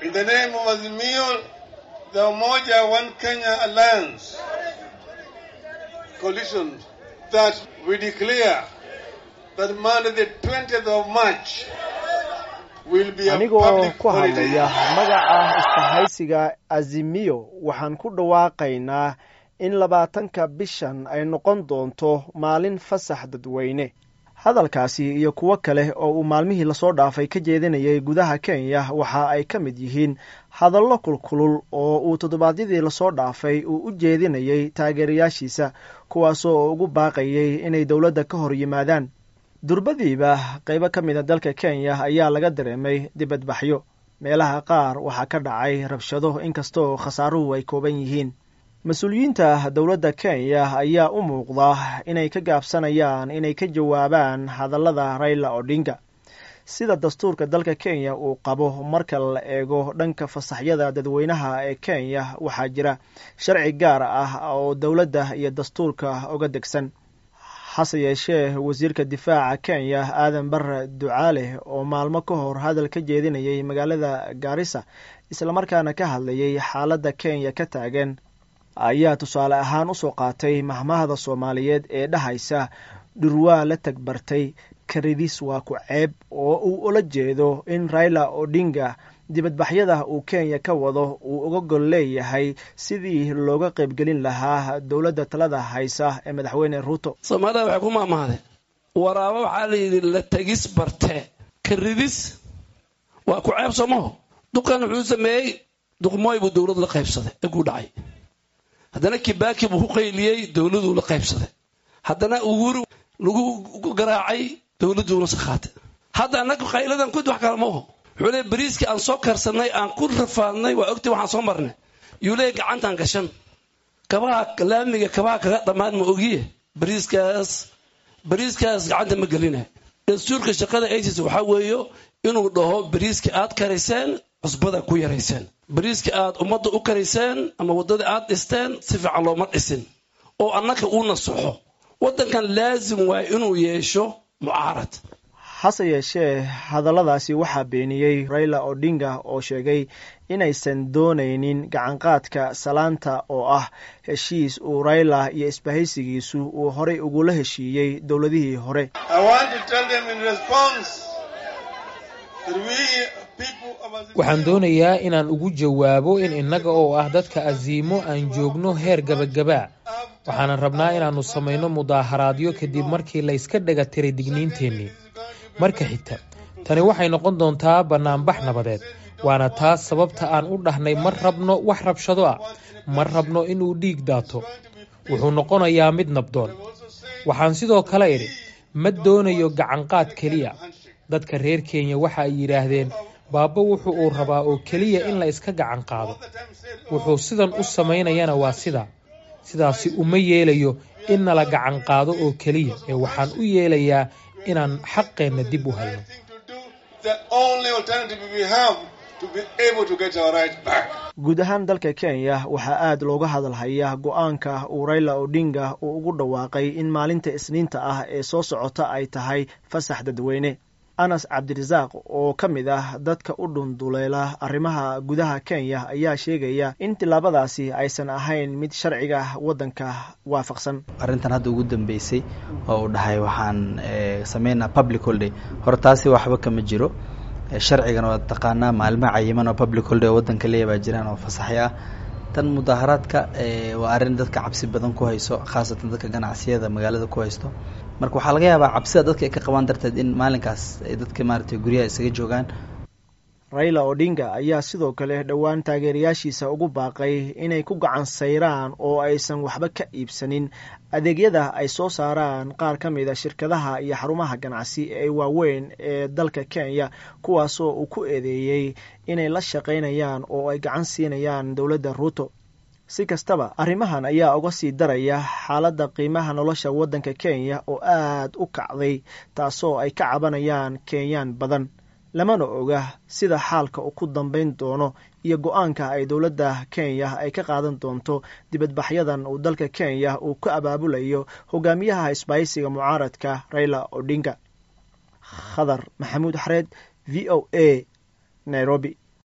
In the name of Azimio, the Umoja One Kenya Alliance coalition, that we declare that Monday the 20th of March will be a anigoo public ku holiday. hadlaya magaca isbahaysiga azimiyo waxaan ku dhawaaqaynaa in labaatanka bishan ay noqon doonto maalin fasax dadweyne hadalkaasi iyo kuwo kale oo uu maalmihii lasoo dhaafay ka jeedinayay gudaha kenya waxa ay ka mid yihiin hadallo kulkulul oo uu toddobaadyadii lasoo dhaafay uu u jeedinayay taageerayaashiisa kuwaasoo ugu baaqayay inay dowladda ka hor yimaadaan durbadiiba qaybo ka mida dalka kenya ayaa laga dareemay dibadbaxyo meelaha qaar waxaa ka dhacay rabshado inkastoo khasaaruhu ay kooban yihiin mas-uuliyiinta dowladda kenya ayaa u muuqda inay ka gaabsanayaan inay ka jawaabaan hadallada raila odinga sida dastuurka dalka kenya uu qabo marka la eego dhanka fasaxyada dadweynaha ee kenya waxaa jira sharci gaar ah oo dowladda iyo dastuurka uga degsan hase yeeshee wasiirka difaaca kenya aadan bare ducaale oo maalmo ka hor hadal ka jeedinayay magaalada gaarisa islamarkaana ka hadlayay xaaladda kenya ka taagan ayaa tusaale ahaan usoo qaatay mahmahda soomaaliyeed ee dhahaysa dhurwaa la tagbartay karidis waa ku ceeb oo uu ula jeedo in raila odinga dibadbaxyada uu kenya ka wado uu uga gol leeyahay sidii looga qaybgelin lahaa dowladda talada haysa ee madaxweyne ruuto soomaalida waxay ku maamahdeen waraabo waxaa la yidhi la tegis bartee karidis waa ku ceeb soomaho duqan wuxuu sameeyey duqmooy buu dowlad la qaybsaday eguu dhacay haddana kibaaki buu ku qayliyey dowladuu la qaybsaday haddana uhuru lagu garaacay dowladuuna sakhaatay hadda annaga qayladan kud wax kale ma oho wuxuu leey bariiskii aan soo karsanay aan ku rafaadnay waa ogtay waxaan soo marnay yuu leey gacantaan gashan kabaha laamiga kabaha kaga dhammaan ma ogiye bariiskaas bariiskaas gacanta ma gelina dastuurka shaqada isis waxaa weeyo inuu dhaho bariiskii aad karayseen cusbada ku yarayseen bariiskii aad ummadda u karayseen ama waddadii aad dhisteen si fiican looma dhisin oo annaga uu nasaxo waddankan laasim waay inuu yeesho mucaarad hase yeeshee hadalladaasi waxaa beeniyey raila odinga oo sheegay inaysan doonaynin gacanqaadka salaanta oo ah heshiis uu raila iyo isbahaysigiisu uu horey ugula heshiiyey dowladihii hore I want to tell them in response that we people of Azimio waxaan doonayaa inaan ugu jawaabo in innaga oo ah dadka asiimo aan joogno heer gabagabaa waxaanan rabnaa inaannu samayno mudaaharaadyo kadib markii layska dhega tiray digniinteennii marka xigta tani waxay noqon doontaa bannaanbax nabadeed waana taas sababta aan u dhahnay ma rabno wax rabshado ah ma rabno inuu dhiig daato wuxuu noqonayaa mid nabdoon waxaan sidoo kale idhi ma doonayo gacanqaad keliya dadka reer kenya waxa ay yidhaahdeen baabbo wuxu uu rabaa oo keliya in la iska gacan qaado wuxuu sidan u samaynayana waa sidaa sidaasi uma yeelayo in nala gacan qaado oo keliya ee waxaan u yeelayaa inaan xaqeenna dib u helno to do the only alternative we have to be able to get our right back. guud ahaan dalka kenya waxaa aad looga hadalhayaa go-aanka uu raila odinga uu ugu dhawaaqay in maalinta isniinta ah ee soo socota ay tahay fasax dadweyne anas cabdirasaaq oo ka mid ah dadka u dhunduleela arrimaha gudaha kenya ayaa sheegaya in tillaabadaasi aysan ahayn mid sharciga waddanka waafaqsan arrintan hadda ugu dambeysay oo uu dhahay waxaan sameynaa public holiday hore taasi waxba kama jiro sharcigan waa taqaanaa maalmo cayiman oo public holiday oo waddanka leeya baa jiraan oo fasaxyo ah tan mudaaharaadka waa arrin dadka cabsi badan ku hayso khaasatan dadka ganacsiyada magaalada ku haysto marka waxaa laga yaabaa cabsida dadka ay ka qabaan darteed in maalinkaas ay dadka maaragtay guryaha isaga joogaan raila odinga ayaa sidoo kale dhowaan taageerayaashiisa ugu baaqay inay ku gacan sayraan oo aysan waxba ka iibsanin adeegyada ay soo saaraan qaar ka mid a shirkadaha iyo xarumaha ganacsi ee waaweyn ee dalka kenya kuwaasoo uu ku eedeeyey inay la shaqaynayaan oo ay gacan siinayaan dowladda ruuto si kastaba arrimahan ayaa uga sii daraya xaaladda qiimaha nolosha waddanka kenya oo aad u kacday taasoo ay ka cabanayaan kenyaan badan lamana oga sida xaalka uu ku dambayn doono iyo go-aanka ay dowladda kenya ay ka qaadan doonto dibadbaxyadan uu dalka kenya uu ka abaabulayo hogaamiyaha isbaaysiga mucaaradka raila odinga khadar maxamuud xareed v o a nairobi